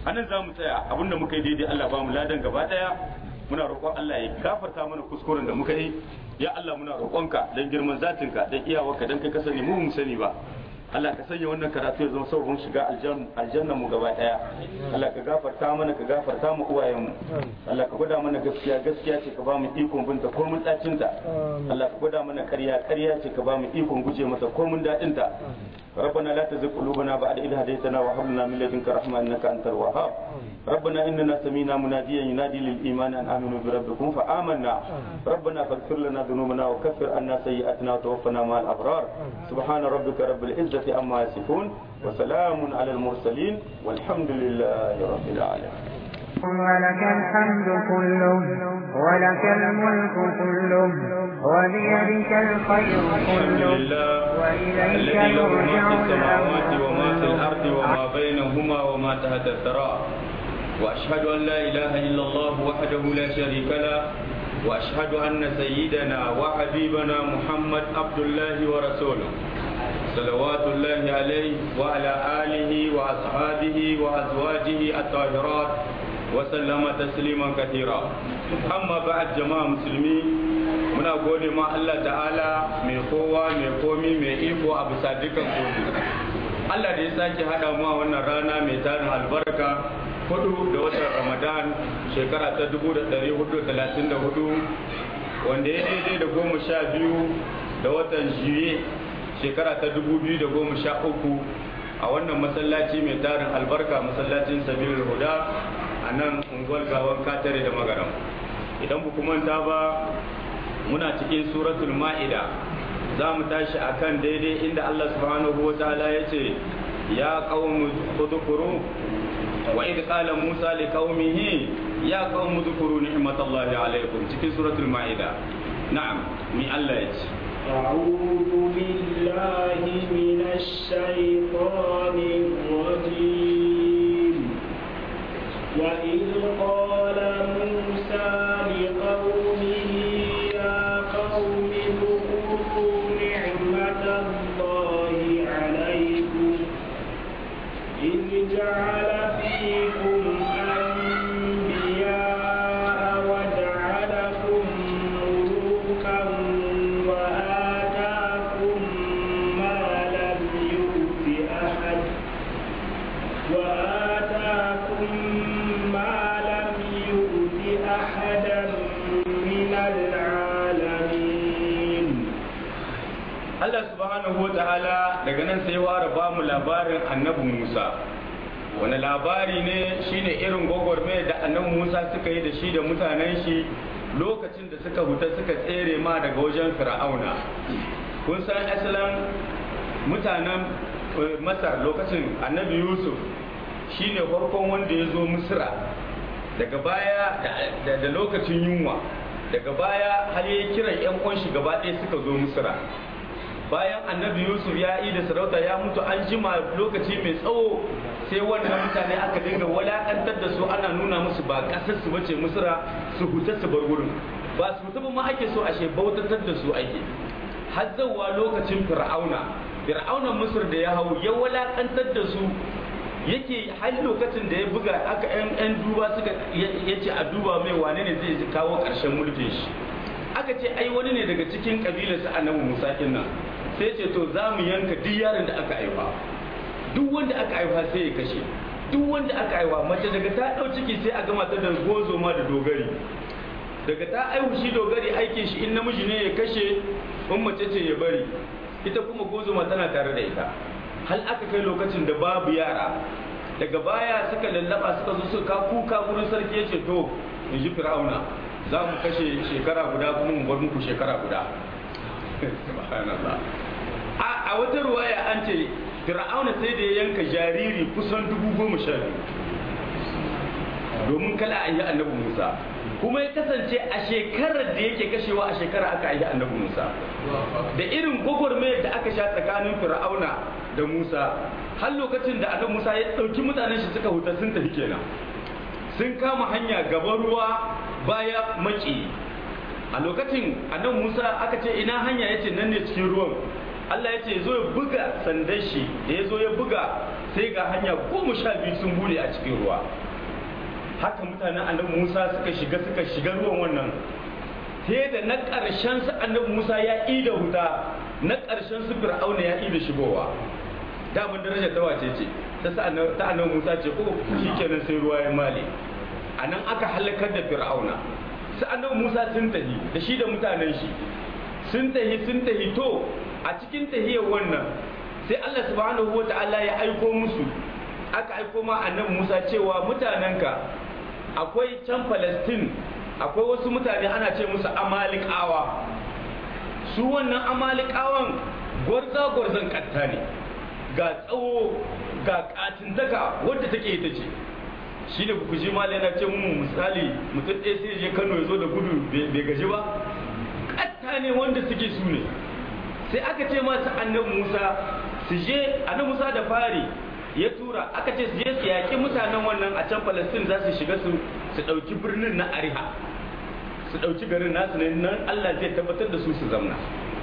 anan za mu tsaya abinda muka yi daidai Allah ba mu ladan gaba daya muna roƙon Allah ya gafarta mana kuskuren da muka yi ya Allah muna roƙonka dan girman zatinka dan iyawarka dan kai ka sani mu mu sani ba Allah ka sanya wannan karatu ya zama sabon shiga aljanna mu gaba daya Allah ka gafarta mana ka gafarta mu uwayen mu Allah ka gwada mana gaskiya gaskiya ce ka ba mu ikon binta ko mun dacin ta Allah ka gwada mana ƙarya ƙarya ce ka ba mu ikon guje mata ko mun dadin ta ربنا لا تزغ قلوبنا بعد إذ هديتنا وهب لنا من لدنك رحمة إنك أنت الوهاب ربنا إننا سمينا مناديا ينادي للإيمان أن آمنوا بربكم فآمنا ربنا فاغفر لنا ذنوبنا وكفر عنا سيئاتنا وتوفنا مع الأبرار سبحان ربك رب العزة عما يصفون وسلام على المرسلين والحمد لله رب العالمين ولك الحمد كله ولك الملك كله وبيدك الخير الحمد كله لله وإليك الذي له ما يرجع في السماوات الأمر وما في الأرض كله وما بينهما وما تحت الثرى وأشهد أن لا إله إلا الله وحده لا شريك له وأشهد أن سيدنا وحبيبنا محمد عبد الله ورسوله صلوات الله عليه وعلى آله وأصحابه وأزواجه الطاهرات وسلم تسليما كثيرا أما بعد جماعة مسلمين muna gode ma Allah ta'ala mai kowa mai komi mai iko a bisa dukan komi Allah da ya sake haɗa mu a wannan rana mai tarin albarka hudu da watan Ramadan shekara ta 1434 wanda ya daidai da goma sha biyu da watan Juye shekara ta 2013 a wannan masallaci mai tarin albarka masallacin Sabilul Huda a nan unguwar gawan Katare da Magaram idan ku manta ba muna cikin suratul ma'ida za mu tashi akan daidai inda Allah subhanahu wa ta'ala ya ce ya qaumu dhkuru wa idh qala Musa li qaumihi ya qaumu dhkuru ni'matallahi alaykum cikin suratul ma'ida na'am mi Allah ya ce أعوذ بالله من الشيطان الرجيم وإذ قال موسى لقومه يا قوم اذكروا نعمة الله عليكم إذ جعل فيكم أنبياء وجعلكم ملوكا وآتاكم ما لم يؤت أحد وآتاكم ما لم يؤت أحدا من العالمين Allah subhanahu wa ta'ala daga nan sai ware ba mu labarin annabi Musa wani labari ne shine irin gwagwarmaya da annabi Musa suka yi da shi da mutanen shi lokacin da suka huta suka tsere ma daga wajen fir'auna kun san asalin mutanen eh, masar lokacin annabi yusuf shine farkon wanda ya zo misra daga baya da- da da lokacin yunwa daga baya har ya kiran yan uwan shi gaba ɗaya suka zo misra bayan annabi yusuf ya yi da sarauta ya mutu an jima lokaci mai tsawo sai wannan mutane aka dinga walakantar da su ana nuna musu ba kasar su bace misra su huta su bar wurin ba su huta ba ma ake so ashe bautatar da su ake har zawwa lokacin fir'auna fir'aunan misr da ya hau ya walakantar da su yake har lokacin da ya buga aka yan yan duba suka ya ce a duba mai wane ne zai kawo ƙarshen mulkin shi aka ce ai wani ne daga cikin kabilarsa annabi musa nan sai ce to za mu yanka duk yaron da aka haifa duk wanda aka haifa sai ya kashe duk wanda aka haifa mace daga ta ɗau ciki sai a gama ta da gozo ma da dogari daga ta aihu shi dogari aikin shi in namiji ne ya kashe in mace ce ya bari ita kuma gozo ma tana tare da ita hal aka kai lokacin da babu yara daga baya suka lallaba suka zo suka kuka gurin sarki ya ce to in ji fir'auna za mu kashe shekara guda kuma mu bar muku shekara guda subhanallah a a wata ruwaya an ce fir'auna sai da ya yanka jariri kusan dubu goma sha biyu domin kala a yi annabi musa kuma ya kasance a shekarar da yake kashewa a shekara aka yi annabi musa da irin gwagwarmayar da aka sha tsakanin fir'auna da musa har lokacin da annabi musa ya ɗauki mutanen shi suka huta sun tafi kenan sun kama hanya gaban ruwa baya maki a lokacin annabi musa aka ce ina hanya yace nan ne cikin ruwan Allah ya ce zo ya buga sandan shi da ya zo ya buga sai ga hanya goma sha biyu sun bude a cikin ruwa haka mutanen annabi musa suka shiga suka shiga ruwan wannan sai da na ƙarshen su annabi musa ya yi da wuta na ƙarshen su fir'auna ya yi da shigowa daman darajar ta wace ce ta sa annabi- ta annabi musa ce ko shikenan sai ruwa ya male a nan aka halakar da fir'auna su annabi musa sun tahi da shi da mutanen shi sun tahi sun tahi to a cikin tahiyar wannan sai Allah subhanahu wa ta'ala ya aiko musu aka aiko ma annabi Musa cewa mutanenka akwai can Palestine akwai wasu mutane ana ce musu Amalikawa su wannan Amalikawan gwarza gwarzan katta ne ga tsawo ga katintaka wadda take ita ce shi ne ku ji malai na ce mu misali mutum ɗaya sai je Kano ya zo da gudu bai gaji ba katta ne wanda suke su ne sai aka ce masu annabi Musa su je annabi Musa da fari ya tura aka ce su je su yaƙi mutanen wannan a can Palestine za su shiga su su ɗauki birnin na Ariha su ɗauki garin nasu ne nan Allah zai tabbatar da su su zamna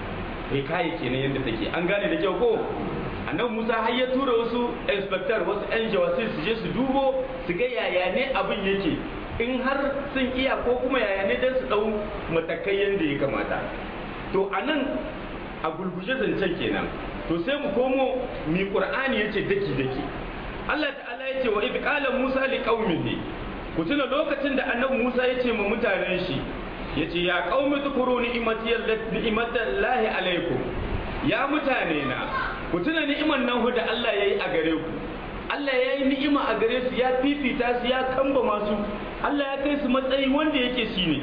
kai kayi kenan yadda take an gane da kyau ko annabi Musa har ya tura wasu inspector wasu yan jawasi su je su dubo su ga yaya ne abin yake in har sun iya ko kuma yaya ne dan su ɗau matakai yadda ya kamata to anan a gulguje zancen kenan to sai mu komo mi qur'ani yace daki daki Allah ta'ala yace wa idh qala Musa li qaumihi ku tuna lokacin da annabi Musa yace ma mutanen shi yace ya qaumi tukuru ni'mati ni'matallahi alaikum ya mutane na ku tuna ni'iman nan da Allah yayi a gare ku Allah ya yi ni'ima a gare su ya fifita su ya kamba masu Allah ya kai su matsayi wanda yake shine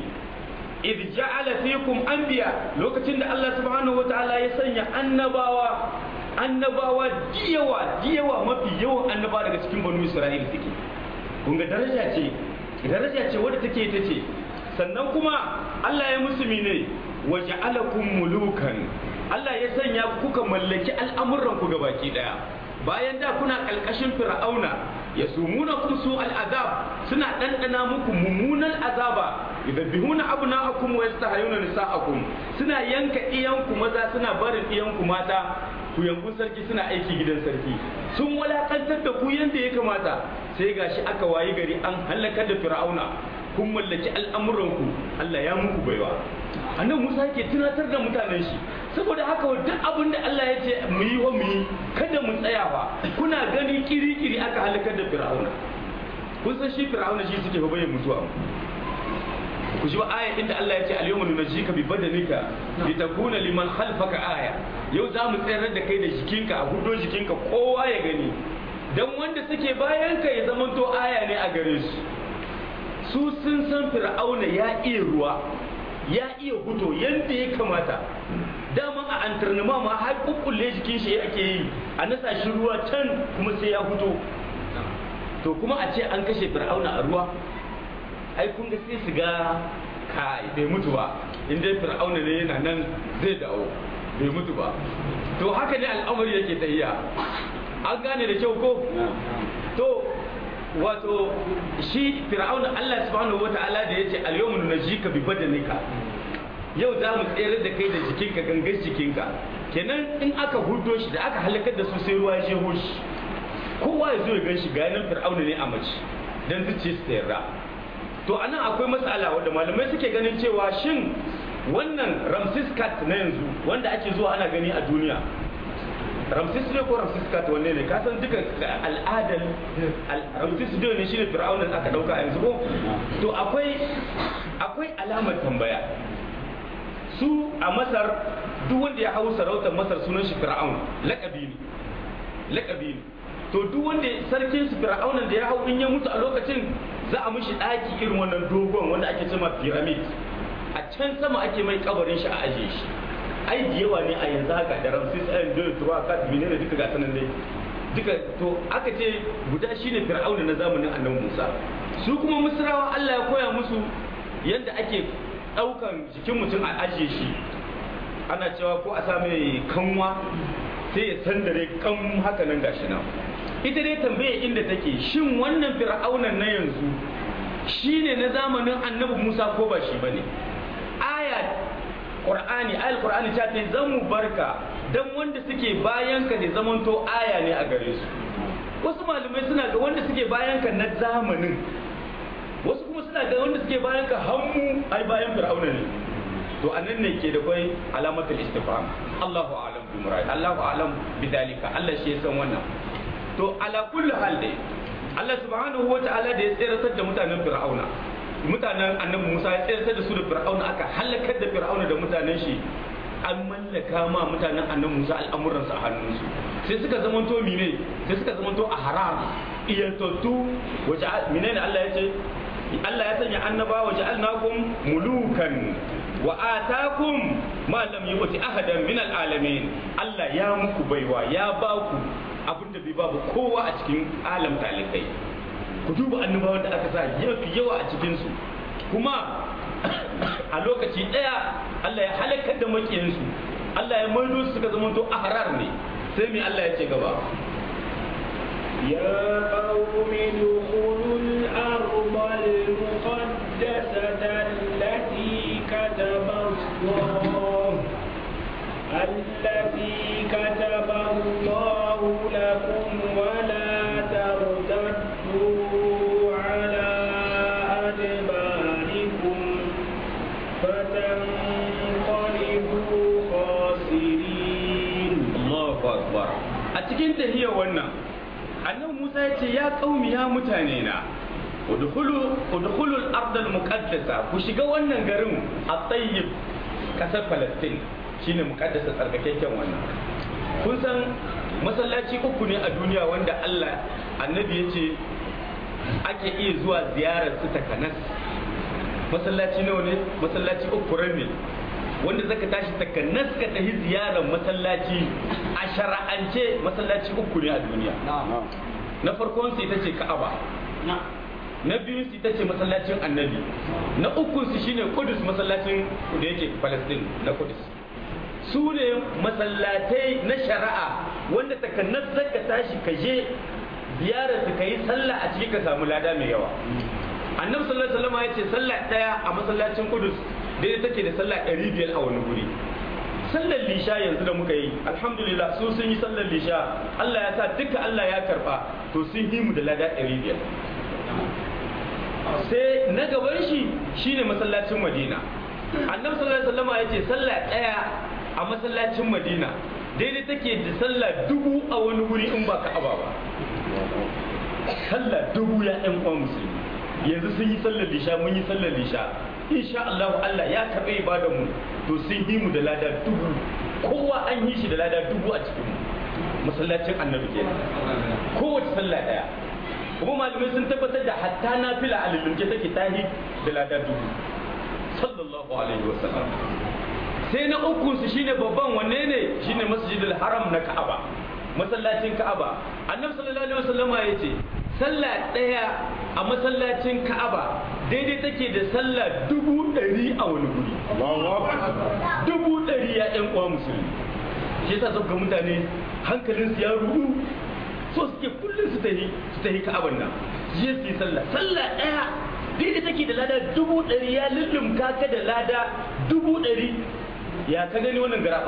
idh ja'ala fikum anbiya lokacin da Allah subhanahu wataala ya sanya annabawa annabawa diyawa diyawa mafi yawan annabawa daga cikin banu Isra'il suke kun ga daraja ce daraja ce wadda take ita ce sannan kuma Allah ya musu ne wa ja'alakum mulukan Allah ya sanya kuka mallaki al'amuran ku gabaki daya bayan da kuna kalkashin fir'auna ya sumuna kum su al'azab suna ɗanɗana muku mummunan azaba yudabbihuna abna'akum wa yastahayuna nisa'akum suna yanka iyanku maza suna barin iyanku mata ku yankun sarki suna aiki gidan sarki sun walakantar da ku yanda ya kamata sai gashi aka wayi gari an halakar da fir'auna kun mallaki al'amuranku Allah ya muku baiwa annabi Musa yake tunatar da mutanen shi saboda haka duk abin da Allah ya ce mu yi wa mu yi kada mu tsaya ba kuna gani kiri-kiri aka halakar da fir'auna kun san shi fir'auna shi suke fa bayyana mutuwa ku ji aya inda Allah ya ce al-yawma nunajjika bi badanika litakuna liman khalfaka aya yau za mu tsayar da kai da jikinka a hudo jikinka kowa ya gani dan wanda suke bayan ka ya zamanto aya ne a gare su su sun san fir'auna ya iya ruwa ya iya huto yadda ya kamata dama a antarnama ma har kukkulle jikin shi ake yi a nasa shi ruwa can kuma sai ya huto to kuma a ce an kashe fir'auna a ruwa ai kun ga sai su ga kai bai mutu ba in dai fir'auna ne yana nan zai dawo bai mutu ba to haka ne al'amari yake tahiya an gane da kyau ko to wato shi fir'auna Allah subhanahu wata'ala da yace al-yawma nunajjika bi badanika yau za mu tsere da kai da jikinka gangan jikinka kenan in aka hudo shi da aka halakar da su sai ruwa ya jeho shi kowa ya zo ya gan shi ga nan fir'auna ne a mace dan zuciya su yarda to anan akwai matsala wanda malamai suke ganin cewa shin wannan ramsis cat na yanzu wanda ake zuwa ana gani a duniya ramsis ne ko ramsis cat wanne ne ka san duka al'adar ramsis ne ne shine fir'auna da aka dauka yanzu ko to akwai akwai alamar tambaya su a masar duk wanda ya hau sarautar masar sunan shi fir'aun lakabi ne lakabi ne to duk wanda sarkin su fir'auna da ya hau in ya mutu a lokacin za a mishi daki irin wannan dogon wanda ake cewa pyramid a can sama ake mai kabarin shi a ajiye shi ai da yawa ne a yanzu haka da ramsis ɗayan da tuwa kat bine da duka gasa nan dai duka to aka ce guda shine fir'auna na zamanin annabi musa su kuma misrawa allah ya koya musu yadda ake ɗaukan jikin mutum a ajiye shi ana cewa ko a sa mai kanwa sai ya sandare kan haka nan gashi nan ita dai tambaye inda take shin wannan fir'aunan na yanzu shine na zamanin annabi musa ko ba shi bane aya qur'ani ayal qur'ani ta ce zan mu barka dan wanda suke bayan ka ne zamanto aya ne a gare su wasu malamai suna ga wanda suke bayan ka na zamanin wasu kuma suna ga wanda suke bayan ka hannu ai bayan fir'auna ne to anan ne ke da kwai alamatul istifham Allahu a'lam bi murad Allahu a'lam bi dalika Allah shi ya san wannan to ala kulli hal dai Allah subhanahu wa ta'ala da ya tsiratar da mutanen fir'auna mutanen annabi Musa ya tsiratar da su da fir'auna aka halakar da fir'auna da mutanen shi an mallaka ma mutanen annabi Musa al'amuransu a hannunsu sai suka zamanto mine sai suka zamanto a haram iyantattu waje mine ne Allah ya ce Allah ya sanya annaba waje alnakum mulukan wa atakum ma lam yu'ti ahadan min al'alamin Allah ya muku baiwa ya ba ku abinda bai babu kowa a cikin alam talikai ku duba annabawan da aka sa yafi yawa a cikin su kuma a lokaci ɗaya Allah ya halakar da makiyansu Allah ya maido su suka zama to ahrar ne sai mai Allah ya ce gaba يا قوم ادخلوا الأرض المقدسة التي كتب الله التي كتب الله لكم ولا ترتدوا على أدباركم فتنقلبوا خاسرين Allahu akbar a cikin tahiyar wannan annabi Musa ya ce ya qaumi ya mutane na udkhulu udkhulul ardal muqaddasa ku shiga wannan garin at-tayyib kasar Palestine shine muqaddasa tsarkakakken wannan kun san masallaci uku ne a duniya wanda Allah annabi ya ce ake iya zuwa ziyarar su takanas masallaci nawa ne masallaci uku ne wanda zaka tashi takanas ka tafi ziyarar masallaci a shara'ance masallaci uku ne a duniya na farkon su ita ce ka'aba na biyu su ita ce masallacin annabi na uku su shine kudus masallacin da yake palestine na kudus su ne masallatai na shari'a wanda takanas zaka tashi ka je ziyarar su ka yi sallah a ciki ka samu lada mai yawa annabi sallallahu alaihi wasallam ya ce sallah daya a masallacin kudus daidai take da sallah ɗari biyar a wani guri sallar lisha yanzu da muka yi alhamdulillah su sun yi sallar lisha Allah ya sa duka Allah ya karba to sun yi mu da lada ɗari biyar sai na gaban shi shine masallacin madina annabi sallallahu alaihi wasallam ya ce sallah ɗaya a masallacin madina daidai take da sallah dubu a wani guri in ba ka'aba ba sallah dubu ya ɗan uwan musulmi yanzu sun yi sallar lisha mun yi sallar lisha insha Allah Allah ya taɓa ibadan mu to sun yi mu da lada dubu kowa an yi shi da lada dubu a cikin masallacin annabi kenan kowace sallah daya kuma malamai sun tabbatar da hatta nafila a lullunke take tahi da lada dubu sallallahu alaihi wasallam sai na uku su shine babban wanne ne shine masjidil haram na Ka'aba masallacin Ka'aba annabi sallallahu alaihi wasallam ya ce sallah ɗaya a masallacin Ka'aba daidai take da sallah dubu ɗari a wani guri. Dubu ɗari ya ƴan uwa musulmi. Shi yasa sauka mutane hankalinsu ya rudu so suke kullum su tahi su tahi Ka'aban nan. Je su yi sallah. Sallah ɗaya daidai take da lada dubu ɗari ya lullumka ka da lada dubu ɗari. Ya ka gani wannan gara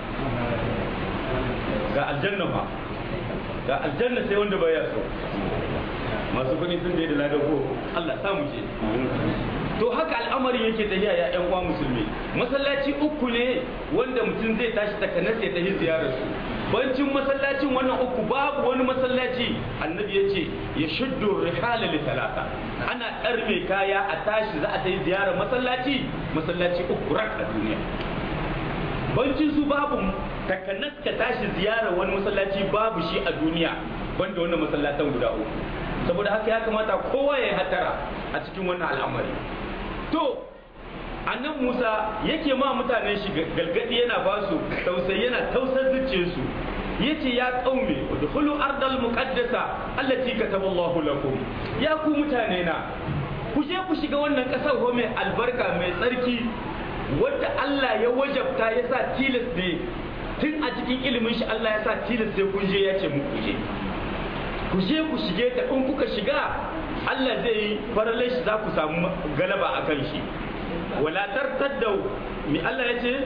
Ga aljanna fa. Ga aljanna sai wanda baya so. masu kuɗi sun da ladan ko Allah samu ce to haka al'amarin yake tafiya ya ƴan uwa musulmi masallaci uku ne wanda mutum zai tashi takanas ya tafi ziyarar su bancin masallacin wannan uku babu wani masallaci annabi ya ce ya shuddu rihala li talata ana ɗarme kaya a tashi za a tafi ziyarar masallaci masallaci uku rak a duniya bancin su babu takanas ka tashi ziyarar wani masallaci babu shi a duniya banda wannan masallatan guda uku saboda haka ya kamata kowa ya yi hatara a cikin wannan al'amari to annan musa yake ma mutanen shi galgadi yana ba su tausayi yana tausar zuciyarsu yace ya kaume udkhulu ardal muqaddasa allati kataballahu lakum ya ku mutane na ku je ku shiga wannan kasar ho mai albarka mai tsarki wadda Allah ya wajabta ya sa tilas ne tun a cikin ilimin shi Allah ya sa tilas sai kun je ya ce muku je ku je ku shige ta in kuka shiga Allah zai yi faralai shi za ku samu galaba a kan shi wala tartaddu mi Allah ya ce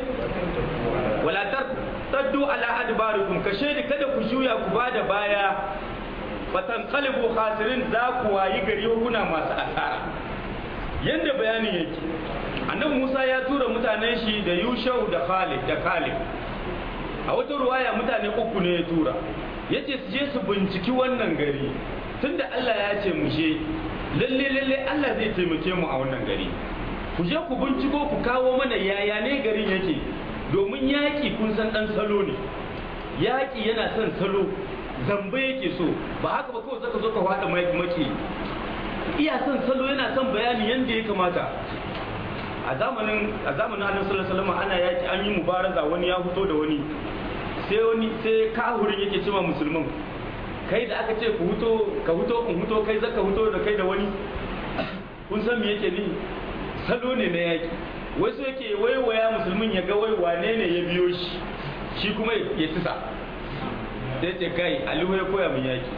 wala tartaddu ala adbarikum ka shaidi kada ku juya ku bada baya fatan kalibu khasirin za ku wayi gari kuna masu asara yanda bayanin yake annabi Musa ya tura mutanen shi da Yushau da Khalid da Khalid a wata ruwaya mutane uku ne ya tura yace su je su binciki wannan gari tunda Allah ya ce mu je lalle lalle Allah zai taimake mu a wannan gari ku je ku binciko ku kawo mana yaya ne garin yake domin yaƙi kun san ɗan salo ne yaƙi yana son salo zamba yake so ba haka ba kawai zaka zo ka faɗa maki iya son salo yana son bayani yadda ya kamata a zamanin a zamanin annabi sallallahu alaihi wasallam ana yaƙi an yi mubaraza wani ya fito da wani sai wani sai kahurin yake cewa musulman kai da aka ce ku huto ka huto kun huto kai zaka huto da kai da wani kun san me yake ni salo ne na yaƙi wasu yake waiwaya musulmin ya ga wai wane ne ya biyo shi shi kuma ya tisa sai ce kai alihu ya koya min yaki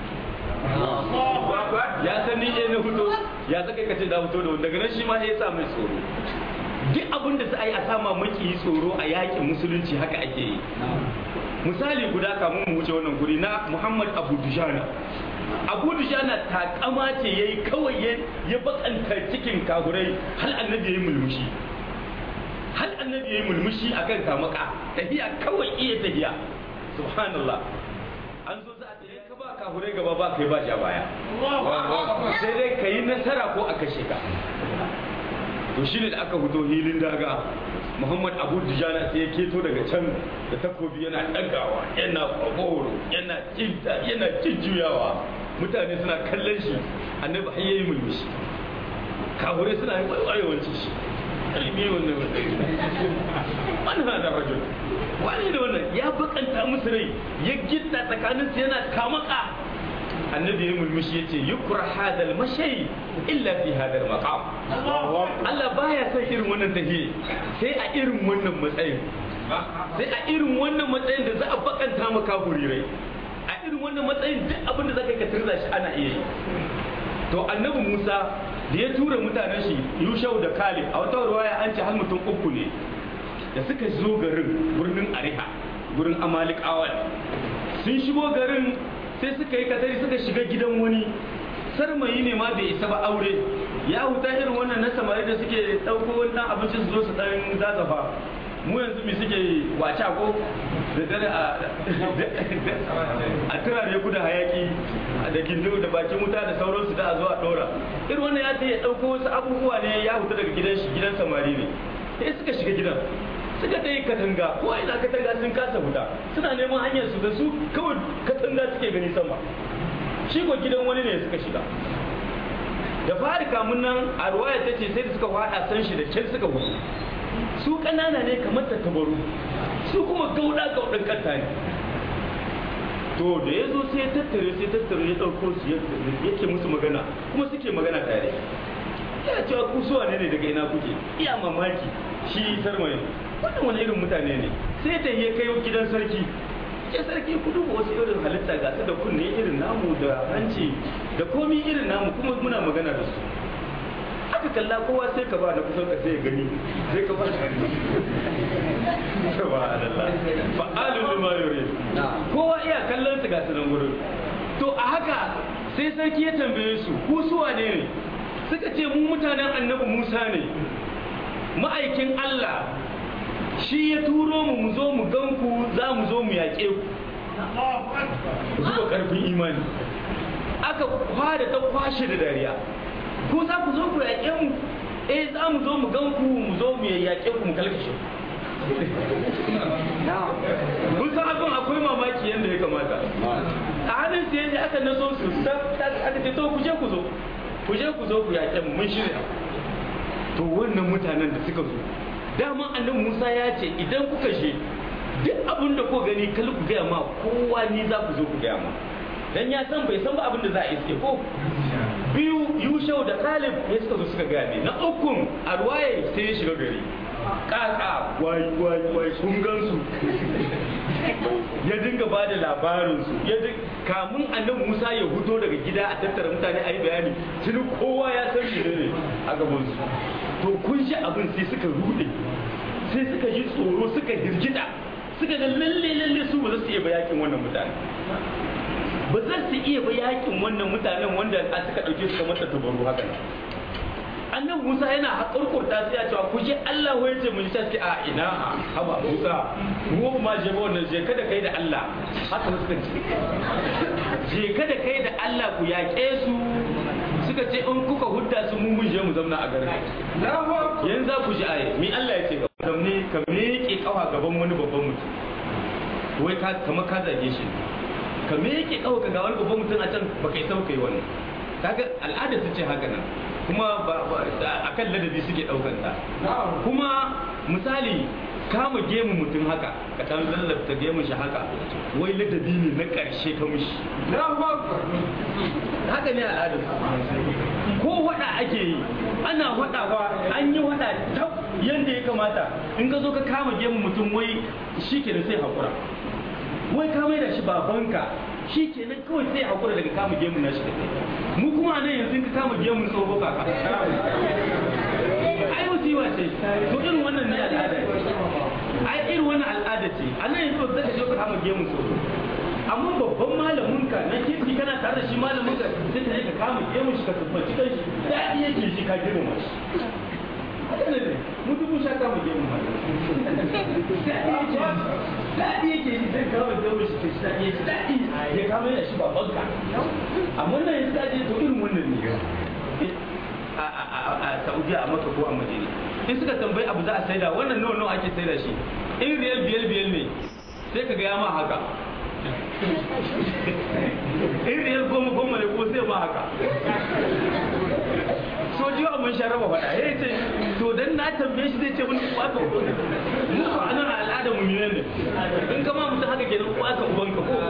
ya san ni na fito ya saka ka ce da fito da wani daga nan shi ma ya sa mai tsoro duk abin da za a yi a sama maki tsoro a yakin musulunci haka ake yi misali guda kamun mu wuce wannan guri na muhammad abu dujana abu dujana takama ce ya yi kawai ya bakanta cikin kagurai hal annabi ya yi mulmushi hal annabi ya yi mulmushi akan kamaka tahiya kawai iya tahiya subhanallah an zo za a tafi ka ba kahurai gaba ba kai ba ja baya sai dai ka yi nasara ko a kashe ka to shine da aka fito hilin daga muhammad abu dijana sai ya keto daga can da takobi yana ɗagawa yana kwagoro yana cinta yana jujjuyawa mutane suna kallon shi annabi har yayi mulmushi kahurai suna yi wayewanci shi ilmi wannan man hada rajul wani da wannan ya bakanta musu rai ya gitta tsakanin su yana kamaka annabi ya mulmushi yace yukra hadal mashay illa fi hadal maqam Allah baya son irin wannan tahiye sai a irin wannan matsayin sai a irin wannan matsayin da za a bakanta maka rai a irin wannan matsayin duk abin da zaka ka tirza shi ana iya yi to annabi Musa da ya tura mutanen shi Yushau da Kalib a wata ruwaya an ce har mutum uku ne da suka zo garin birnin Ariha gurin Amalikawa sun shigo garin sai suka yi katari suka shiga gidan wani sarmayi ne ma bai isa ba aure ya huta irin wannan na samari da suke ɗauko wani ɗan abincin su zo su ɗan zazafa mu yanzu mi suke wace ko da dare a turare guda hayaki da gindu da bakin wuta da sauransu da a zo a dora irin wannan ya ce ya dauko wasu abubuwa ne ya huta daga gidan shi gidan samari ne sai suka shiga gidan suka dai katanga ko ina katanga sun kasa huta suna neman hanyar su da su kawai katanga suke gani sama shi ko gidan wani ne suka shiga da fari kamun nan a ruwaya ta ce sai da suka fada san shi da kyan suka hutu su ƙanana ne kamar tattabaru su kuma gauda gaudan kanta ne to da ya zo sai ya tattare sai tattare ya ɗauko su yake musu magana kuma suke magana tare ya cewa ku suwa ne daga ina kuke iya mamaki shi sarmai wannan wani irin mutane ne sai ta ya kai gidan sarki ke sarki ku duba wasu irin halitta ga su da kunne irin namu da hanci da komi irin namu kuma muna magana da su aka kalla kowa sai ka ba na kusan ka sai ya gani sai ka ba subhanallah fa'alu lima yurid kowa iya kallon su ga su nan gurin to a haka sai sarki ya tambaye su ku su wane ne suka ce mu mutanen annabi Musa ne ma'aikin Allah shi ya turo mu mu zo mu gan ku za mu zo mu yaƙe ku zuba ƙarfin imani aka kwada ta kwashe da dariya ko za ku zo ku yaƙe mu eh za mu zo mu gan ku mu zo mu yaƙe ku mu kalkashe kun san abin akwai mamaki yadda ya kamata a hannun su yadda aka naso su aka ce to ku je ku zo ku je ku zo ku yaƙe mu mun shirya to wannan mutanen da suka zo daman annabi Musa ya ce idan kuka je duk abin da ko gani kal ku gaya ma kowa ni za ku zo ku gaya ma dan ya san bai san ba abin da za a iske ko biyu yushau da kalib ya suka zo suka gaya ne na ukun a ruwaye sai ya shiga gari kaka wai wai wai kun gansu ya dinga ba da labarinsu ya kamun annabi musa ya hudo daga gida a tattara mutane a yi bayani tuni kowa ya san shi ne a gabansu to kun shi abin sai suka rude sai suka ji tsoro suka hirgita suka ga lalle lalle su ba za su iya bayakin wannan mutane ba za su iya ba yakin wannan mutanen wanda a suka ɗauke su kamar tattabaru haka nan annan Musa yana haƙurƙurta sai ya cewa ku je Allah wai ce mun sai a ina haba Musa mu ma je ba wannan je kada kai da Allah haka suka ce je kada kai da Allah ku yaƙe su suka ce in kuka hudda su mun mun je mu zamna a garin yanzu za ku ji aye mi Allah ya ce ga zamne ka miƙe kawa gaban wani babban mutum wai ka kamar ka zage shi ka miƙe kawa ka ga wani babban mutum a can baka isa kai wannan kaga al'ada ta ce haka nan kuma a kan ladabi suke ɗaukan ta kuma misali kama gemu mutum haka ka ɗan lallabta gemun shi haka wai ladabi ne na ƙarshe ka mishi haka ne al'adar ko waɗa ake yi ana waɗawa an yi waɗa tab yadda ya kamata in ka zo ka kama gemun mutum wai shi ke sai haƙura wai ka mai da shi babanka shi kenan kawai sai hakura daga kama gemun na shi mu kuma nan yanzu ka kama gemun tsoho kaka ai musiba ce to irin wannan ne al'ada ce ai irin wannan al'ada ce a nan yanzu zaka je ka kama gemun tsoho amma babban malamin ka na kirki kana tare da shi malamin ka sai ka je ka kama gemun shi ka tabbaci kan shi daɗi yake shi ka girma shi haka ne mu dubu sha kama gemun ma daɗi yake yi sai kama gemun shi ka shi daɗi daɗi ya kama yana shi babban ka amma nan yanzu ka je to irin wannan ne a Saudiya a Makka ko a Madina in suka tambayi abu za a saida wannan nawa nawa ake saida shi in riyal biyar biyar ne sai ka ga ya ma haka in riyal goma goma ne ko sai ma haka sojiyo a mun sharaba faɗa ya ce to dan na tambaye shi zai ce mun ku aka uban mu ko anan al'ada mu ne ne in kama mutum haka kenan ku aka uban ka ko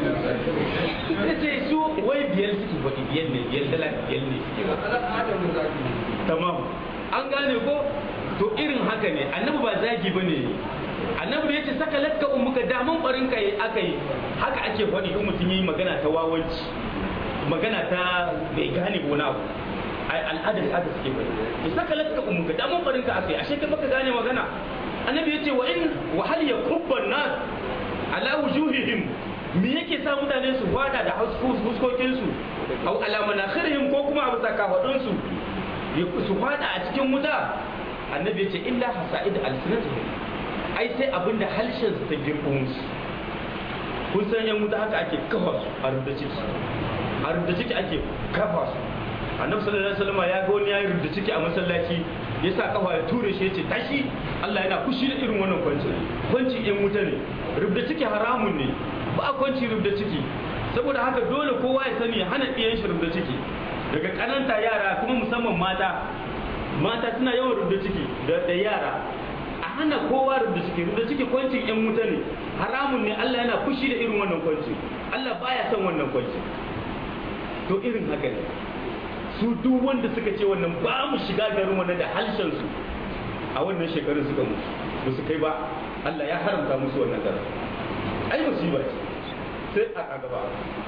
ya ce su wai biyar suke faɗi biyar ne biyar dala biyar ne suke tamam an gane ko to irin haka ne annabi ba zagi ba ne annabi ya ce saka lakka umuka daman barin ka aka yi haka ake faɗi in mutum yi magana ta wawanci magana ta bai gane wani abu al'adar haka suke bari to saka lakka umuka daman barin ka aka yi ashe ka baka gane magana annabi ya ce wa in wa hal yakubban nas ala wujuhihim me yake sa mutane su fada da huskokin su au ala manakhirihim ko kuma a bisa kafadun su su fada a cikin wuta annabi ya ce illa hasa'id alsinatihim ai sai abin da harshen su ta girko musu kun san yan wuta haka ake kafa su a rubda ciki a rubda ciki ake kafa su annabi sallallahu alaihi wasallam ya ga wani ya rubda ciki a masallaci ya sa kafa ya ture shi ya ce tashi Allah yana kushi da irin wannan kwanci kwanci yan wuta ne rubda ciki haramun ne ba kwanci rubda ciki saboda haka dole kowa ya sani hana ɗiyan shi rubda ciki daga kananta yara kuma musamman mata mata suna yawan rubda ciki da yara a hana kowa rubda ciki rubda ciki kwancin yan wuta ne haramun ne Allah yana fushi da irin wannan kwanci Allah baya son wannan kwanci to irin haka ne su duk wanda suka ce wannan ba mu shiga garin wannan da halshen su a wannan shekarun suka mutu ba su kai ba Allah ya haramta musu wannan garin ai musiba ce sai a gaba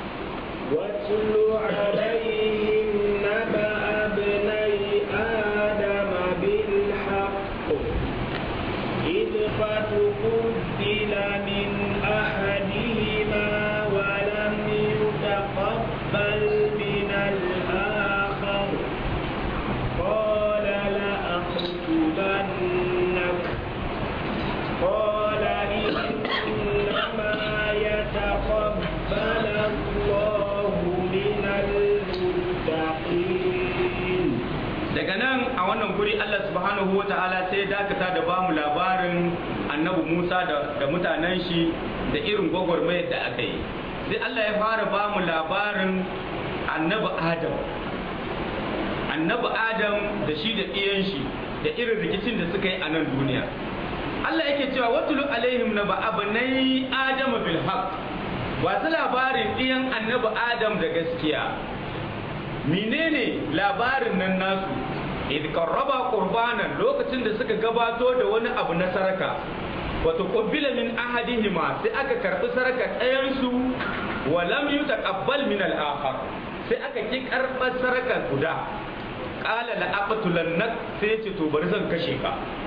واتل عليهم نبأ ابني آدم بالحق إذ فتقبل من أحدهما ولم يتقبل من الآخر قال لأقتلنك قال إنما يتقبل الله من المتقين daga nan a wannan guri Allah subhanahu wa ta'ala sai dakata da bamu labarin annabi Musa da, da mutanen shi da irin gwagwarmayar da aka yi sai Allah ya fara bamu labarin annabi Adam annabi Adam da shi da ɗiyan shi da irin rikicin da suka yi a nan duniya Allah yake cewa watulu alaihim na ba'abanai Adam bil haqq wasu labarin ɗiyan annabi Adam da gaskiya menene labarin nan nasu idh qarraba qurbanan lokacin da suka gabato da wani abu na saraka wato qabbila min ahadihima sai aka karbi saraka ɗayan su wa lam yutaqabbal min al-akhar sai aka ki karbar saraka guda qala la aqtulannak sai ce to bari zan kashe ka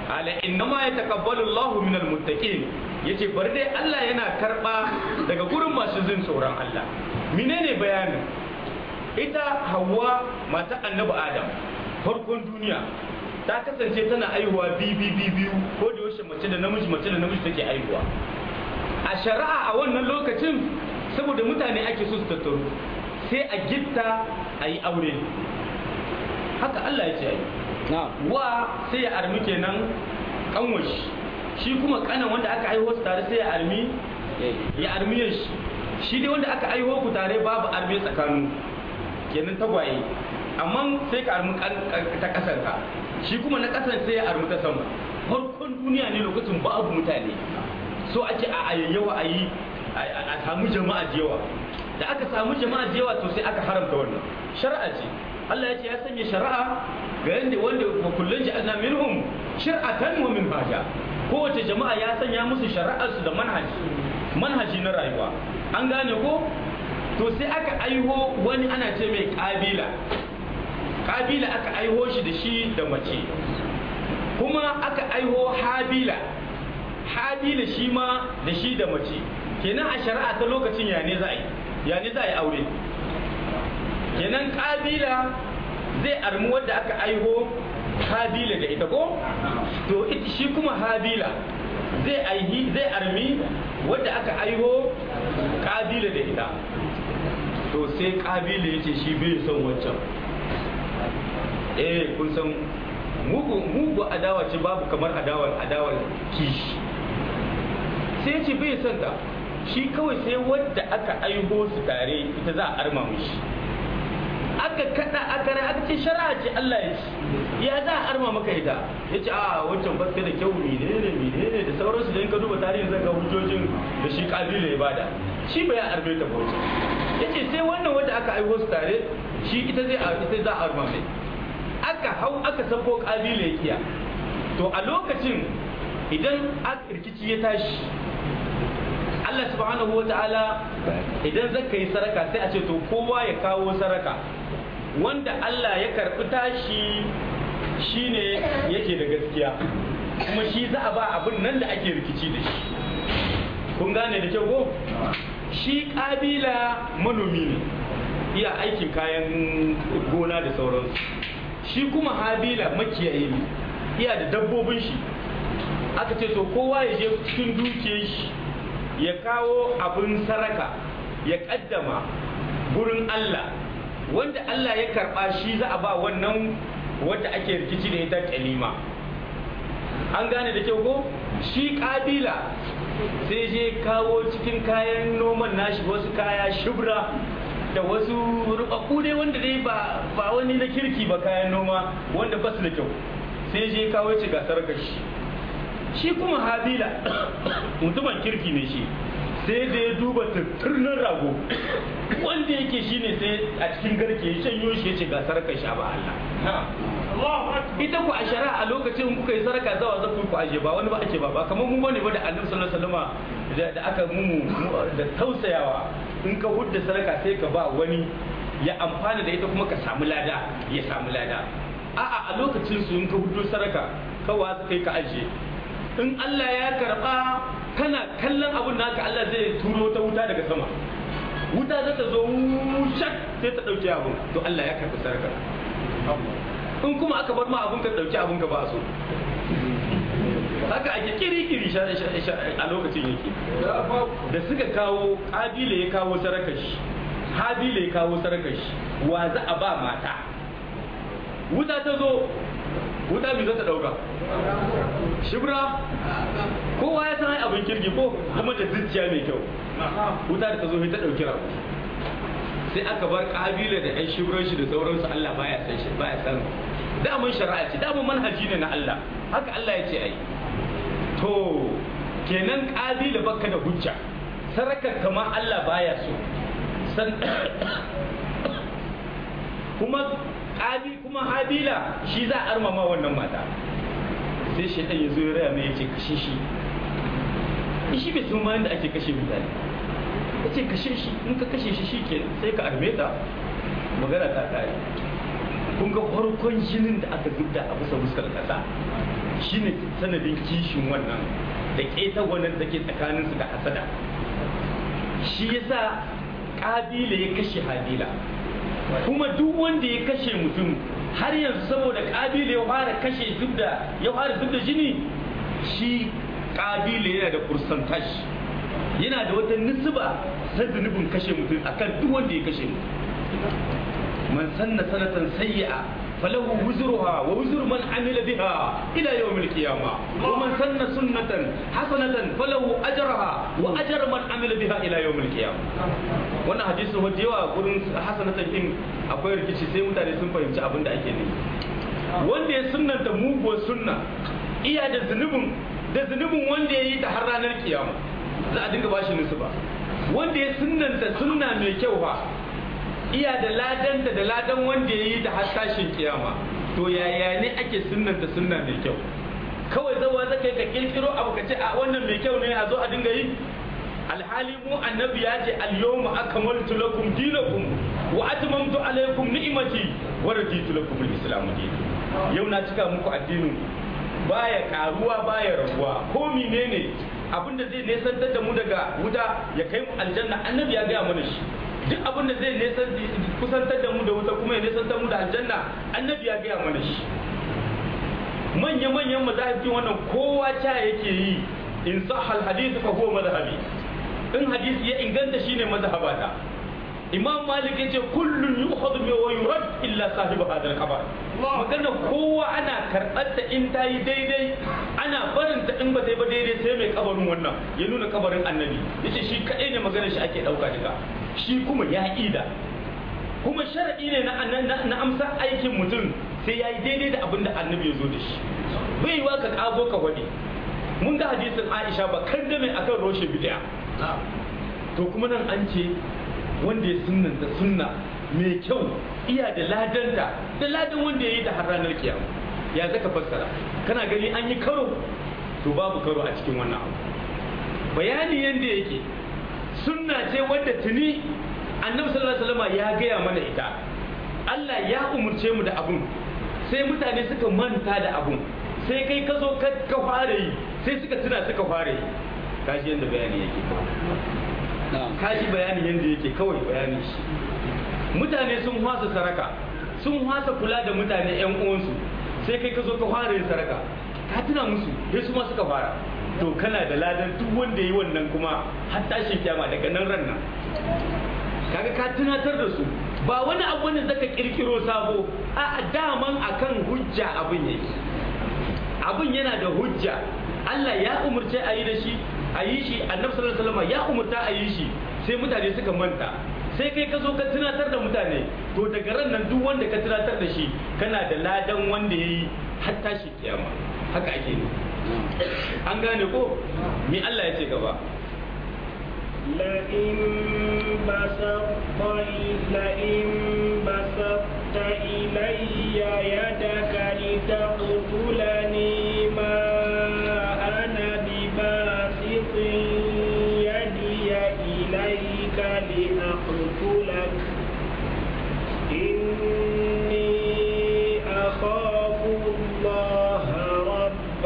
ala innama yataqabbalu Allahu minal muttaqin yace bari dai Allah yana karba daga gurin masu jin tsoron Allah menene bayanin ita Hawwa mata Annabi Adam farkon duniya ta kasance tana aihuwa biyu biyu ko da yaushe mace da namiji mace da namiji take aihuwa a shari'a a wannan lokacin saboda mutane ake so su tattaru sai a gitta a yi aure haka Allah ya ce yi wa sai ya armi kenan kanwashi shi kuma kanan wanda aka aiho su tare sai ya armi ya armi shi shi dai wanda aka aiho ku tare babu armi tsakanin kenan tagwaye amma sai ka armi ta kasanka shi kuma na kasan sai ya armi ta sama farkon duniya ne lokacin babu mutane so ake a ayyawa a yi a samu jama'a da yawa da aka samu jama'a da yawa to sai aka haramta wannan shari'a ce Allah ya ce ya sanya shari'a ga yanda wanda wa kullun ja'alna minhum shir'atan wa minhaja kowace jama'a ya sanya musu shari'ar su da manhaji manhaji na rayuwa an gane ko to sai aka aiho wani ana ce mai kabila kabila aka aiho shi da shi da mace kuma aka aiho habila habila shi ma da shi da mace kenan a shari'a ta lokacin ya ne za a yi ya ne za a yi aure kenan kabila zai armi wadda aka aiho habila da ita ko to shi kuma habila zai aihi zai armi wadda aka aiho kabila da ita to sai kabila ya ce shi bai son wancan eh kun san mugu mugu adawa ce babu kamar adawar adawar kishi sai ce bai son ta shi kawai sai wadda aka aiho su tare ita za a arma mishi aka kada aka rai aka ce shari'a ce Allah ya ci ya za a arma maka ita ya ce a wancan baska da kyau menene menene da sauransu da in ka duba tarihin zan ga hujjojin da shi kabila ya bada shi bai arme ta bauta ya ce sai wannan wadda aka aiho su tare shi ita zai ita za a arma mai aka hau aka sako kabila ya kiya to a lokacin idan rikici ya tashi Allah subhanahu wa ta'ala idan zaka yi saraka sai a ce to kowa ya kawo saraka wanda Allah ya karɓi tashi shine yake da gaskiya kuma shi za a ba abin nan da ake rikici da shi kun gane da kyau ko shi ƙabila manomi ne iya aikin kayan gona da sauransu shi kuma habila makiyayi ne iya da dabbobin shi aka ce to kowa ya je cikin dukiyar shi ya kawo abin saraka ya kaddama gurin Allah wanda Allah ya karba shi za a ba wannan wadda ake rikici da ita kalima an gane da kyau ko shi kabila sai je kawo cikin kayan noman nashi wasu kaya shubra da wasu rubabbu dai wanda dai ba ba wani na kirki ba kayan noma wanda ba su da kyau sai je kawo ci ga sarkar shi shi kuma habila mutumin kirki ne shi sai da ya duba tatturnan rago wanda yake shi ne sai a cikin garke ya shanyo shi ya ce ga sarkar sha ba Allah ita ku a shari'a a lokacin kuka yi sarka zawa za ku aje ba wani ba ake ba ba kamar mun bane ba da annabi sallallahu alaihi wasallam da aka mu da tausayawa in ka hudda sarka sai ka ba wani ya amfana da ita kuma ka samu lada ya samu lada a'a a lokacin su in ka huddo sarka kawa za kai ka aje in Allah ya karba kana kallon abun naka Allah zai turo ta wuta daga sama wuta za ta zo shak sai ta dauke abun to Allah ya karbi sarka in kuma aka bar ma abun ka dauki abun ka ba so haka ake kiri-kiri a lokacin yake da suka kawo kabila ya kawo sarakashi habila ya kawo sarakashi wa za a ba mata wuta ta zo wuta mai za ta dauka shibra kowa ya san abin kirgi ko kuma da zuciya mai kyau wuta da ta zo ta dauki rabu sai aka bar kabila da yan shibran shi da sauransu Allah baya san shi baya san damun shari'a ce damun manhaji ne na Allah haka Allah ya ce ai to kenan kabila baka da hujja sarakar kama Allah baya so san kuma kabi kuma habila shi za a armama wannan mata sai shi ya zo ya raya mai ya ce kashe shi shi bai san ma yadda ake kashe mutane ya ce kashe shi in ka kashe shi shi ke sai ka arme ta magana ta kare kun ga farkon jinin da aka zubda a bisa fuskar kasa shine sanadin kishin wannan da keta wannan da ke tsakaninsu da hasada shi yasa kabila ya kashe habila kuma duk wanda ya kashe mutum har yanzu saboda kabila ya fara kashe zubda ya fara zubda jini shi kabila yana da percentage yana da wata nisba ta zunubin kashe mutum akan duk wanda ya kashe mutum man sanna sanatan sayyi'a falahu wuzruha wa wuzru man amila biha ila yawm al-qiyamah wa man sanna sunnatan hasanatan falahu ajraha wa ajru man amila biha ila yawm al-qiyamah wannan hadisi wanda yawa gurin hasanatan din akwai rikici sai mutane sun fahimci abin da ake nufi wanda ya sunnanta muguwar sunna iya da zunubin da zunubin wanda ya yi ta har ranar kiyama za a dinga bashi nisu ba wanda ya sunnanta sunna mai kyau fa iya da ladanta da ladan wanda ya yi ta har tashin kiyama to yaya ne ake sunnanta sunna mai kyau kawai zawa zaka yi ka kirkiro abu ka ce a wannan mai kyau ne a zo a dinga yi alhali mu annabi ya ce al-yawma akmaltu lakum dinakum wa atmamtu alaykum ni'mati wa raditu lakum al-islam dinan yau na cika muku addinin baya karuwa baya raguwa ko menene abinda zai nesantar da mu daga wuta ya kai mu aljanna annabi ya gaya mana shi duk abinda zai nesan kusantar da mu da wuta kuma ya nesantar mu da aljanna annabi ya gaya mana shi manya-manyan mazahibin wannan kowa ca yake yi in sahal hadith fa huwa mazhabi in hadisi ya inganta shine mazhabata imam malik ya ce kullun yu'khadhu min wa yurad illa sahibu hadal kabar magana kowa ana karɓar ta in ta yi daidai ana barin ta in ba ta yi ba daidai sai mai kabarin wannan ya nuna kabarin annabi yace shi kadai ne maganar shi ake dauka daga shi kuma ya ida kuma shar'i ne na na amsa aikin mutum sai ya yi daidai da abin da annabi ya zo da shi bai yiwa ka kago ka wani mun ga hadisin Aisha ba kan da mai akan roshe bid'a to kuma nan an ce wanda ya sunnanta sunna mai kyau iya da ladanta da ladan wanda ya yi da har ranar kiyama ya zaka fassara kana gani an yi karo to babu karo a cikin wannan abu bayani yanda yake sunna ce wadda tuni annabi sallallahu alaihi wasallam ya gaya mana ita Allah ya umurce mu da abun sai mutane suka manta da abun sai kai ka zo ka fara yi sai suka tuna suka fara yi kashi yanda bayani yake kashi bayani yanda yake kawai bayani shi mutane sun hwasa saraka sun hwasa kula da mutane yan uwansu sai kai ka zo ka fara yin saraka ka tuna musu sai su ma suka fara to kana da ladan duk wanda yi wannan kuma har tashin kyama daga nan ran nan kaga ka tunatar da su ba wani abu ne zaka kirkiro sabo a daman akan hujja abin yake abin yana da hujja Allah ya umurce a yi da shi a yi shi annabi sallallahu alaihi wasallam ya umurta a yi shi sai mutane suka manta sai kai ka zo ka tunatar da mutane to daga ran nan duk wanda ka tunatar da shi kana da ladan wanda ya yi har tashi kiyama haka ake ne an gane ko me Allah ya ce gaba لئن بسطت لئن بسطت إلي يدك لتقتلني ما أنا بباسط يدي إليك لأقتلك إني أخاف الله رب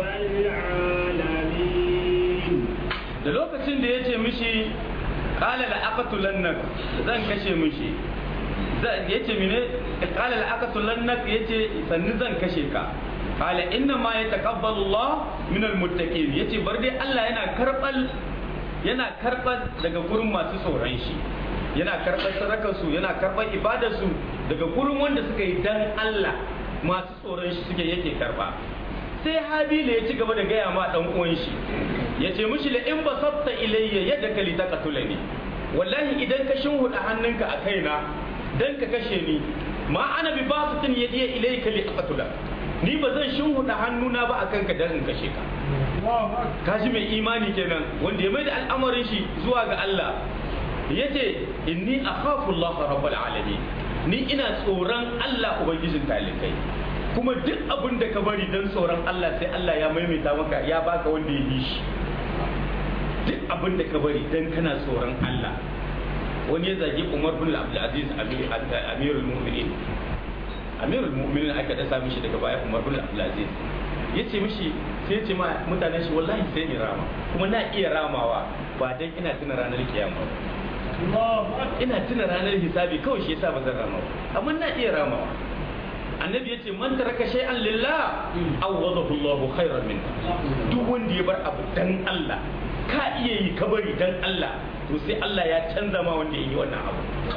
العالمين da lokacin da ya ce mishi kala la aqtulannak zan kashe mishi ya ce mine kala la aqtulannak ya ce sannu zan kashe ka kala inna ma ya taqabbalu Allah min almuttaqin ya ce bar dai Allah yana karbal yana karbal daga gurin masu tsoron shi yana karɓar sadakarsu yana karɓar ibadarsu daga gurin wanda suka yi dan Allah masu tsoron shi suke yake karɓa sai habila ya ci gaba da gaya ma dan uwan shi ya ce mishi la in basatta ilayya yadda ka li taqtulani wallahi idan ka shinhuda hannunka a kaina dan ka kashe ni ma ana bi basatin yadiya ilayka li aqtula ni ba zan shinhuda hannuna ba akan ka dan in kashe ka kaji mai imani kenan wanda ya mai da al'amarin shi zuwa ga Allah yace inni akhafu Allah rabbul alamin ni ina tsoron Allah ubangijin talikai kuma duk abin da ka bari don tsoron Allah sai Allah ya maimaita maka ya baka wanda ya yi shi duk abin da ka bari don kana tsoron Allah wani ya zagi Umar bin Abdul Aziz Amirul Mu'minin amirul mu'minin aka dasa mishi daga baya umar bin abdulaziz ya ce mishi sai ce ma mutanen shi wallahi sai in rama kuma na iya ramawa ba dan ina tuna ranar kiyama ba ina tuna ranar hisabi kawai shi yasa ba zan rama ba amma na iya ramawa annabi ya ce man taraka shay'an lillah awadahu Allah khairan min duk wanda ya bar abu dan Allah ka iya yi ka bari dan Allah to sai Allah ya canza ma wanda ya yi wannan abu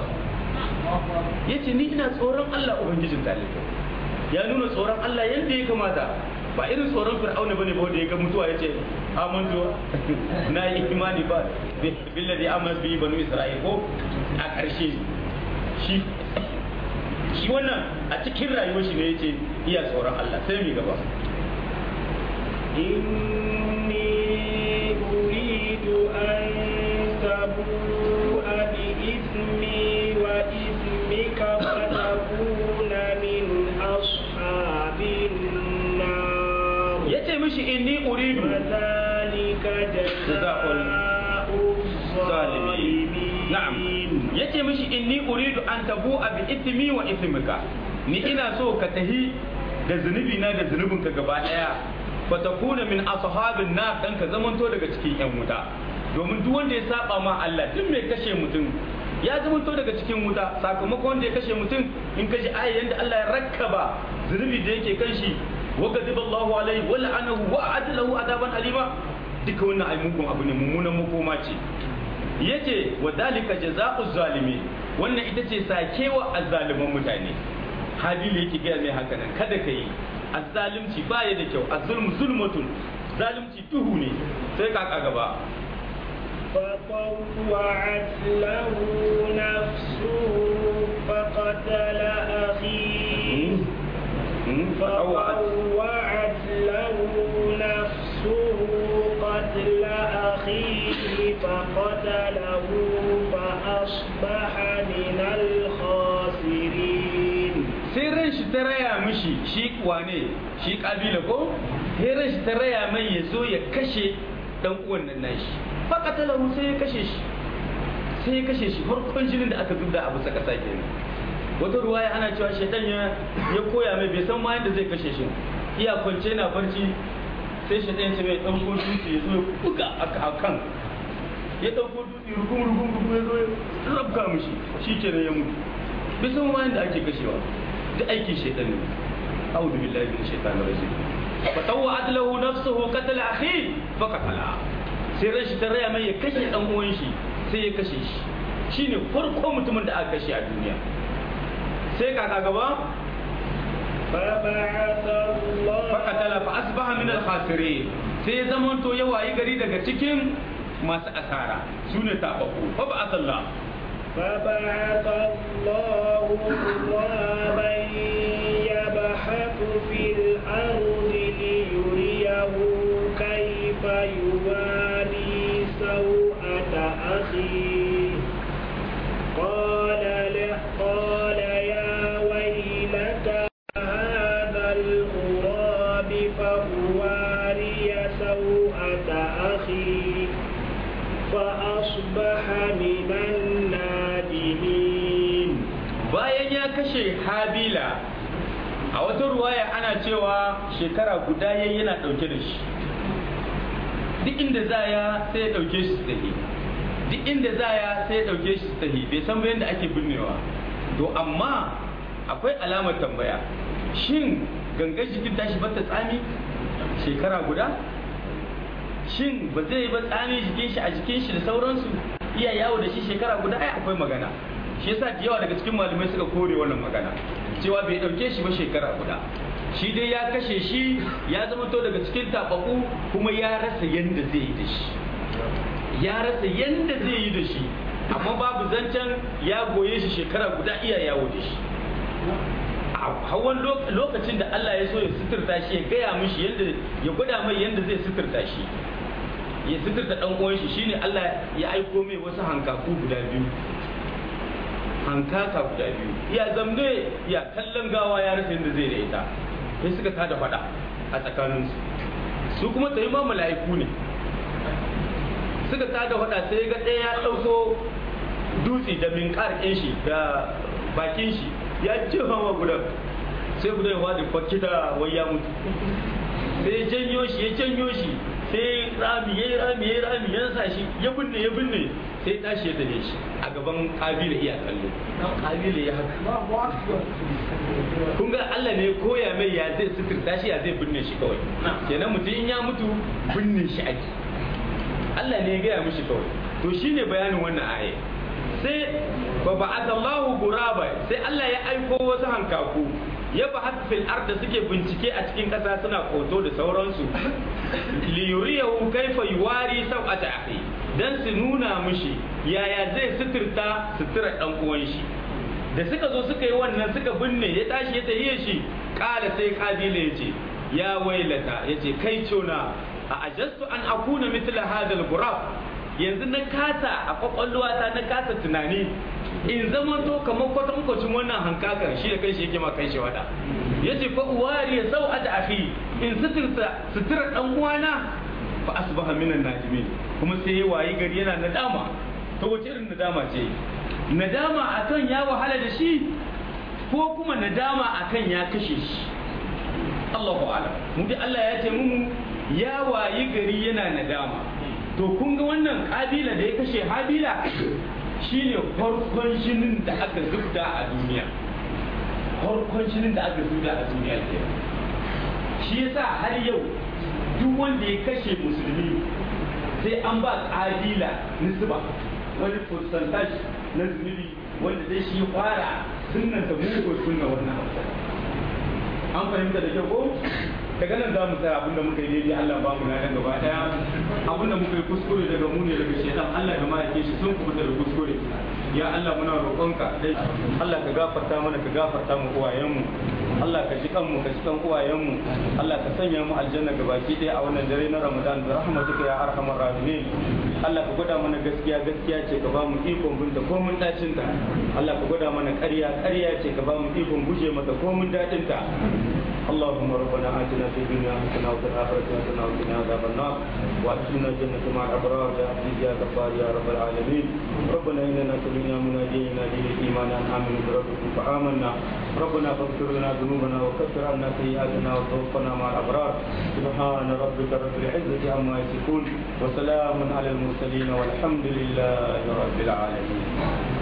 yace ni ina tsoron Allah ubangijin talibai ya nuna tsoron Allah yadda ya kamata ba irin tsoron fir'auna bane ba wanda ya ga mutuwa yace amantu na yi imani ba billazi amana bi banu isra'il ko a ƙarshe shi shi wannan a cikin rayuwar shi ne yace iya tsoron Allah sai mi gaba إني أريد أن تبوء بإثمي وإثمك فتكون من أصحاب النار yace mishi inni uridu وذلك جزاء الظالمين na'am yace mishi inni uridu an tabu bi ithmi wa ithmika ni ina so ka tahi da zunubi na da zunubinka gaba daya fa takuna min ashabin nar dan ka zamanto daga cikin yan wuta domin duk wanda ya saba ma Allah duk mai kashe mutum ya zamanto daga cikin wuta sakamakon wanda ya kashe mutum in kaji aya yanda Allah ya rakkaba zunubi da yake kan shi wa ghadiba Allahu alaihi wa la'anahu wa adalahu adaban alima duka wannan ai mugun abu ne mummunan makoma ce yace wa dalika jazaa'u zalimi wannan ita ce sakewa azzaliman mutane habili yake gaya mai haka nan kada ka yi azzalimci baya da kyau azzulmu zulmatun zalimci duhu ne sai kaka gaba فطوعت له نفسه فقتل أخيه فطوعت له نفسه قتل أخيه فقتله فأصبح من الخاسرين sai ran shi ta raya mishi shi wane shi kabila ko sai ran shi ta raya mai ya zo ya kashe dan uwan nan nashi fakatalahu sai ya kashe shi sai ya kashe shi farkon jinin da aka zubda a bisa kasa kenan wata ruwaya ana cewa shaitan ya ya koya mai bai san ma yadda zai kashe shi iya kwance na barci sai shaitan ya ce mai ɗauko dutse ya zo ya buga a kan ya ɗauko dutse rugum rugum rugum ya zo ya rabka mishi shi kenan ya mutu bai san ma yadda ake kashewa duk aikin shaitan ne a'udhu billahi minash shaitanir rajim fa tawwa'at lahu nafsuhu qatala akhi fa qatala sai ran shi ta raya mai ya kashe dan uwan shi sai ya kashe shi shine farko mutumin da aka kashe a duniya sai kaka gaba فبعث الله fakatala fa asbaha min al-khasirin sai ya zamanto ya wayi gari daga cikin masu asara sune tabaku fa ba asalla فبعث الله غرابا يبحث في الأرض ليريه كيف يواري سوءة أخيه قال له قال يا ويلتى هذا الغراب فأواري سوءة أخي فأصبح من النادمين bayan ya kashe habila a wata ruwaya ana cewa shekara guda yayi yana dauke da shi duk inda zaya sai ya dauke shi su tafi duk inda zaya sai ya dauke shi su tafi bai san ba yadda ake binnewa to amma akwai alamar tambaya shin gangan jikin tashi bata tsami shekara guda shin ba zai ba tsami jikin shi a jikin shi da sauransu iya yawo da shi shekara guda ai akwai magana shi yasa da yawa daga cikin malamai suka kore wannan magana cewa bai dauke shi ba shekara guda shi dai ya kashe shi ya zama to daga cikin tabaku kuma ya rasa yanda zai yi da shi ya rasa yanda zai yi da shi amma babu zancen ya goye shi shekara guda iya yawo da shi a hawan lokacin da Allah ya so ya suturta shi ya gaya mishi yanda ya gwada mai yanda zai suturta shi ya suturta dan uwan shi shine Allah ya aiko mai wasu hankaku guda biyu hankaka guda biyu ya zamne ya kallon gawa ya rasa yadda zai da ita sai suka tada fada a tsakaninsu su kuma tayi ma mala'iku ne suka tada fada sai ga ɗaya ya ɗauko dutse da minkar ɗin shi da bakin shi ya jefa wa gudan sai guda ya wadi fakita wai ya mutu sai ya janyo shi ya janyo shi sai rami ya yi rami ya yi rami ya sa shi ya binne ya binne sai tashi ya dane shi a gaban kabila iya kallo kabila ya haka kun ga Allah ne koya mai ya zai suturta shi ya zai binne shi kawai kenan mutum in ya mutu binne shi ake Allah ne ya gaya mishi kawai to shine bayanin wannan aya sai ba ba'athallahu guraba sai Allah ya aiko wasu hankaku ya ba fil arda suke bincike a cikin ƙasa suna koto da sauransu li yuriyahu kaifa yuwari sau'ata akhi dan su nuna mishi yaya zai suturta sutura dan uwan shi da suka zo suka yi wannan suka binne ya tashi ya tahiye shi kala sai kabila ya ce ya wailata ya ce kai cona a ajastu an akuna mithla hadal gurab yanzu na kasa a kwakwalwata na kasa tunani in zama to kamar kwatankwacin wannan hankakar shi da kanshi yake ma kai shi wada ya ce fa uwari ya sau a akhi in suturta sutura dan uwana fa asbaha minan najimin kuma sai ya wayi gari yana nadama to wace irin nadama ce nadama akan ya wahala da shi ko kuma nadama akan ya kashe shi Allahu a'lam mu dai Allah ya ce mu ya wayi gari yana nadama to kun ga wannan kabila da ya kashe habila shine farkon shinin da aka zubda a duniya farkon shinin da aka zubda a duniya ke shi yasa har yau duk wanda ya kashe musulmi sai an ba kabila nisba wani percentage na zunubi wanda dai shi fara sunan ta mugu sunna wannan an fahimta da kyau ko daga nan za mu tsaya abinda muka yi daidai Allah ba mu na nan gaba daya abinda muka yi kuskure daga mu ne daga shaitan Allah da ma'aikin shi sun kubuta da kuskure ya Allah muna roƙonka dai Allah ka gafarta mana ka gafarta mu uwayenmu Allah ka ji kanmu ka ji kan uwayenmu Allah ka sanya mu aljanna gabaki ɗaya a wannan dare na Ramadan da rahmatuka ya arhamar rahimin Allah ka gwada mana gaskiya gaskiya ce ka ba mu ikon binta ko mun dacin ta Allah ka gwada mana ƙarya ƙarya ce ka ba mu ikon guje mata ko mun dadin ta اللهم ربنا آتنا في الدنيا حسنة وفي الآخرة حسنة وقنا عذاب النار وأدخلنا الجنة مع الأبرار يا عزيز يا غفار يا رب العالمين ربنا إننا سمعنا مناديا ينادي للإيمان أن آمنوا بربكم فآمنا ربنا فاغفر لنا ذنوبنا وكفر عنا سيئاتنا وتوفنا مع الأبرار سبحان ربك رب العزة عما يصفون وسلام على المرسلين والحمد لله رب العالمين